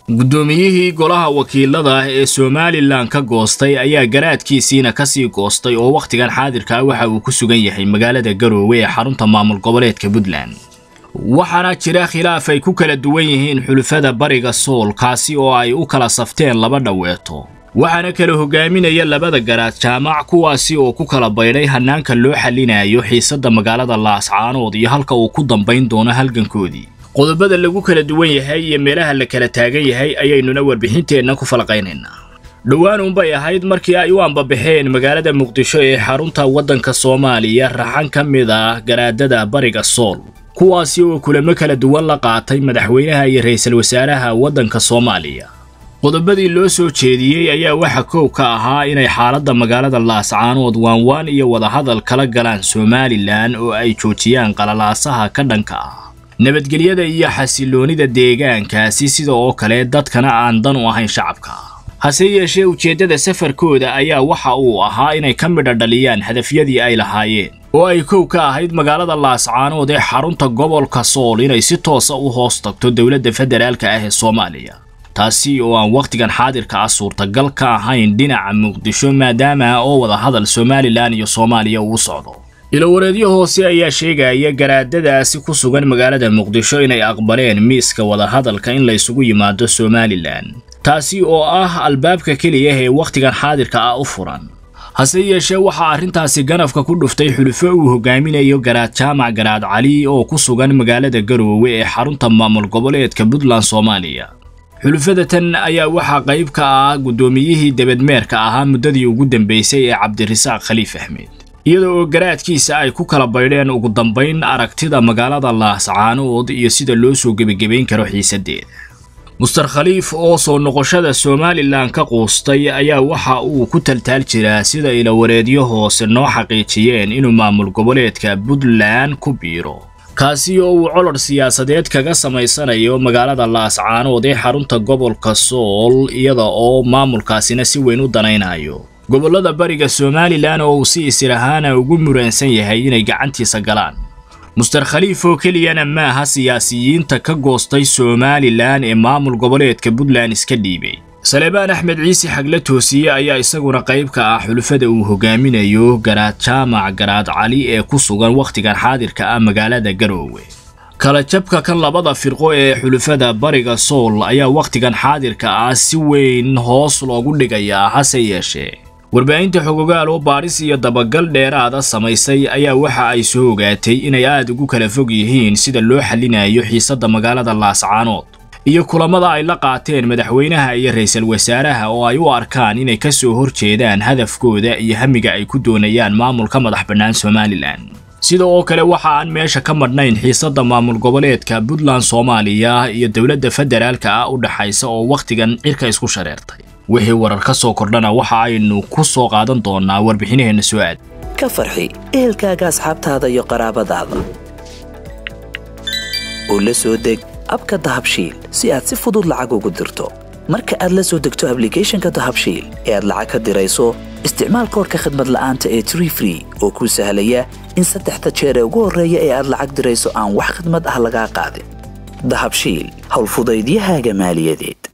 guddoomiyihii golaha wakiilada ee somalilan ka goostay ayaa garaadkiisiina kasii goostay oo wakhtigan xaadirka waxa uu ku sugan yahay magaalada garoowe ee xarunta maamul goboleedka puntland waxaana jira khilaaf ay ku kala duwan yihiin xulufada bariga sool kaasi oo ay u kala safteen laba dhaweeto waxaana kala hogaaminaya labada garaad jaamac kuwaasi oo ku kala baydhay hannaanka loo xallinayo xiisadda magaalada laascaanood iyo halka uu ku dambayn doono halgankoodii qodobada lagu kala duwan yahay iyo meelaha la kala taagan yahay ayaynuna warbixinteenna ku falaqaynaynaa dhowaan unbay ahayd markii ay u ambabaxeen magaalada muqdisho ee xarunta waddanka soomaaliya raxan ka mid ah garaadada bariga sool kuwaasi oo kulamo kala duwan la qaatay madaxweynaha iyo ra'iisul wasaaraha waddanka soomaaliya qodobadii loo soo jeediyey ayaa waxa koow ka ahaa inay xaaladda magaalada laascaanood waanwaan iyo wadahadal kala galaan somalilan oo ay joojiyaan qalalaasaha ka dhanka ah nabadgelyada iyo xasiloonida deegaankaasi sida oo kale dadkana aan dan u ahayn shacabka hase yeeshee ujeeddada safarkooda ayaa waxa uu ahaa inay ka midha dhaliyaan hadafyadii ay lahaayeen oo ay kow ka ahayd magaalada laascaanood ee xarunta gobolka sool inay si toosa u hoos tagto dowladda federaalka ah ee soomaaliya taasi oo aan wakhtigan xaadirka ah suurtagal ka ahayn dhinaca muqdisho maadaama oo wadahadal somalilan iyo soomaaliya uu socdo ilowareedyo hoose ayaa sheegaya garaadadaasi ku sugan magaalada muqdisho inay aqbaleen miiska wadahadalka in laysugu yimaado somalilan taasi oo ah albaabka keliya ee wakhtigan xaadirka ah u furan hase yeeshee waxaa arrintaasi ganafka ku dhuftay xulufo uu hogaaminayo garaad jaamac garaad cali oo ku sugan magaalada garoowe ee xarunta maamul goboleedka puntland soomaaliya xulufada tan ayaa waxaa qayb ka ah guddoomiyihii debedmeerka ahaa muddadii ugu dambaysay ee cabdirasaaq khaliif axmed iyada oo garaadkiisa ay ku kala baydheen ugu dambayn aragtida magaalada laascaanood iyo sida loo soo gebagebayn karo xiisaddeeda muster khaliif oo soo noqoshada somalilan ka quustay ayaa waxa uu ku taltaal jiraa sida ilawareedyo hoose noo xaqiijiyeen inuu maamul goboleedka puntland ku biiro kaasi oo uu color siyaasadeed kaga samaysanayo magaalada laascaanood ee xarunta gobolka sool iyada oo maamulkaasina si weyn u danaynayo gobollada bariga somalilan oo uu si isir ahaana ugu muraansan yahay inay gacantiisa galaan muster khaliif oo keliyana maaha siyaasiyiinta ka goostay somalilan ee maamul goboleedka puntland iska dhiibay saleebaan axmed ciise xagle toosiye ayaa isaguna qayb ka ah xulufada uu hogaaminayo garaad jaamac garaad cali ee ku sugan wakhtigan xaadirka ah magaalada garoowe kala jabka kan labada firqo ee xulufada bariga sool ayaa wakhtigan xaadirka ah si weyn hoos loogu dhigayaa hase yeeshee warbaahinta xogogaal oo baadhis iyo dabagal dheeraada samaysay ayaa waxa ay soo ogaatay inay aad ugu kala fog yihiin sida loo xallinayo xiisadda magaalada laascaanood iyo kulamada ay la qaateen madaxweynaha iyo ra'iisul wasaaraha oo ay u arkaan inay ka soo horjeedaan hadafkooda iyo hamiga ay ku doonayaan maamulka madax bannaan somalilan sida oo kale waxa aan meesha ka madhnayn xiisadda maamul goboleedka puntland soomaaliya iyo dowladda federaalka ah u dhaxaysa oo wakhtigan cirka isku shareertay wixii warar ka soo kordhana waxa aynu ku soo qaadan doonaa warbixinaheenna soo aad ka farxi ehelkaaga asxaabtaada iyo qaraabadaada oo la soo deg abka dahabshiil si aad si fudud lacag ugu dirto marka aad la soo degto ablicathonka dahabshiil ee aad lacag ka dirayso isticmaal koorka khadmad la'aanta ee tree free oo kuu sahlaya in saddexda jeer ee ugu horreeya ee aad lacag dirayso aan wax khadmad ah lagaa qaadin dahabshiil howlfudaydiyahaaga maaliyadeed